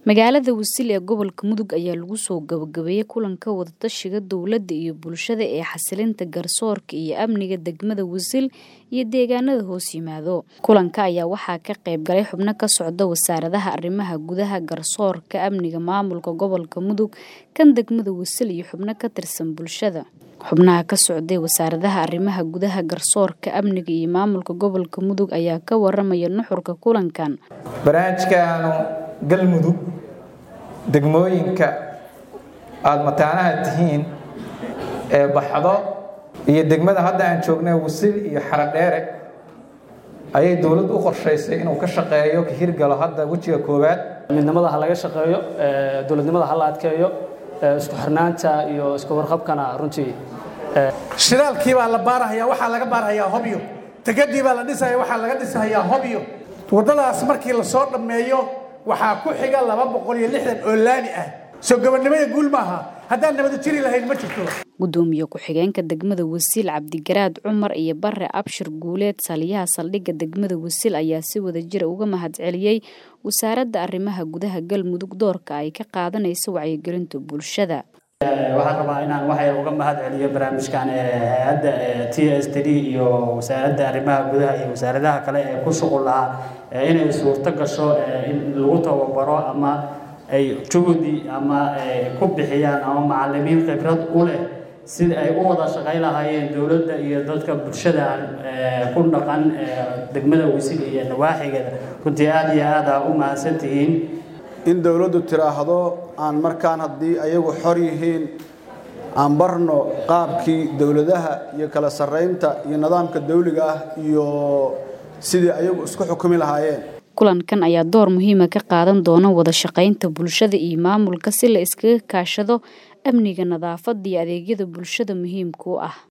magaalada wasil ee gobolka mudug ayaa lagu soo gabagabeeyey kulanka wadatashiga dowladda iyo bulshada ee xasilinta garsoorka iyo amniga degmada wasil iyo deegaanada hoos yimaado kulanka ayaa waxaa ka qayb galay xubno ka socda wasaaradaha arrimaha gudaha garsoorka amniga maamulka gobolka mudug kan degmada wasil iyo xubno ka tirsan bulshada xubnaha ka socday wasaaradaha arrimaha gudaha garsoorka amniga iyo maamulka gobolka mudug ayaa ka waramaya nuxurka kulankan barnaamijkaanu galmudug degmooyinka aada mataanaha tihiin ee baxdo iyo degmada hadda aan joognay wasil iyo xaradheere ayay dowladdu u qorshaysay inuu ka shaqeeyo ka hirgalo hadda wejiga koowaad midnimada ha laga shaqeeyo dowladnimada ha la adkeeyo isku xirnaanta iyo isku warqabkana runtii shidaalkii baa la baarahayaa waxaa laga baarahayaa hobyo degadii baa la dhisaya waxaa laga dhisahayaa hobyo waddadaas markii lasoo dhammeeyo waxaa ku xiga laba boqol iyo lixdan oo laami ah soo gabadhnimada guul maaha haddaan nabada jiri lahayn ma jirto gudoomiye ku-xigeenka degmada wasiil cabdigaraad cumar iyo bare abshir guuleed saliyaha saldhigga degmada wasiil ayaa si wadajira uga mahadceliyey wasaaradda arrimaha gudaha galmudug doorka ay ka qaadanayso wacyigelinta bulshada waxaan rabaa inaan waxay uga mahad celiyo barnaamijkan hay-adda t s t d iyo wasaaradda arrimaha gudaha iyo wasaaradaha kale ee ku shuqul lahaa inay suurto gasho in lagu tababaro ama ay juhdi ama ku bixiyaan ama macalimiin khibrad u leh sida ay u wada shaqay lahaayeen dowladda iyo dadka bulshada ku dhaqan degmada wisil iyo nawaaxigeeda runtii aada iyo aada u mahadsan tihiin in dowladdu tiraahdo aan markaan haddii ayagu xor yihiin aan barno qaabkii dowladaha iyo kala sarraynta iyo nidaamka dawliga ah iyo sidii ayagu isku xukumi lahaayeen kulankan ayaa door muhiima ka qaadan doona wada shaqaynta bulshada iyo maamulka si la iskaga kaashado amniga nadaafadda iyo adeegyada bulshada muhiimka u ah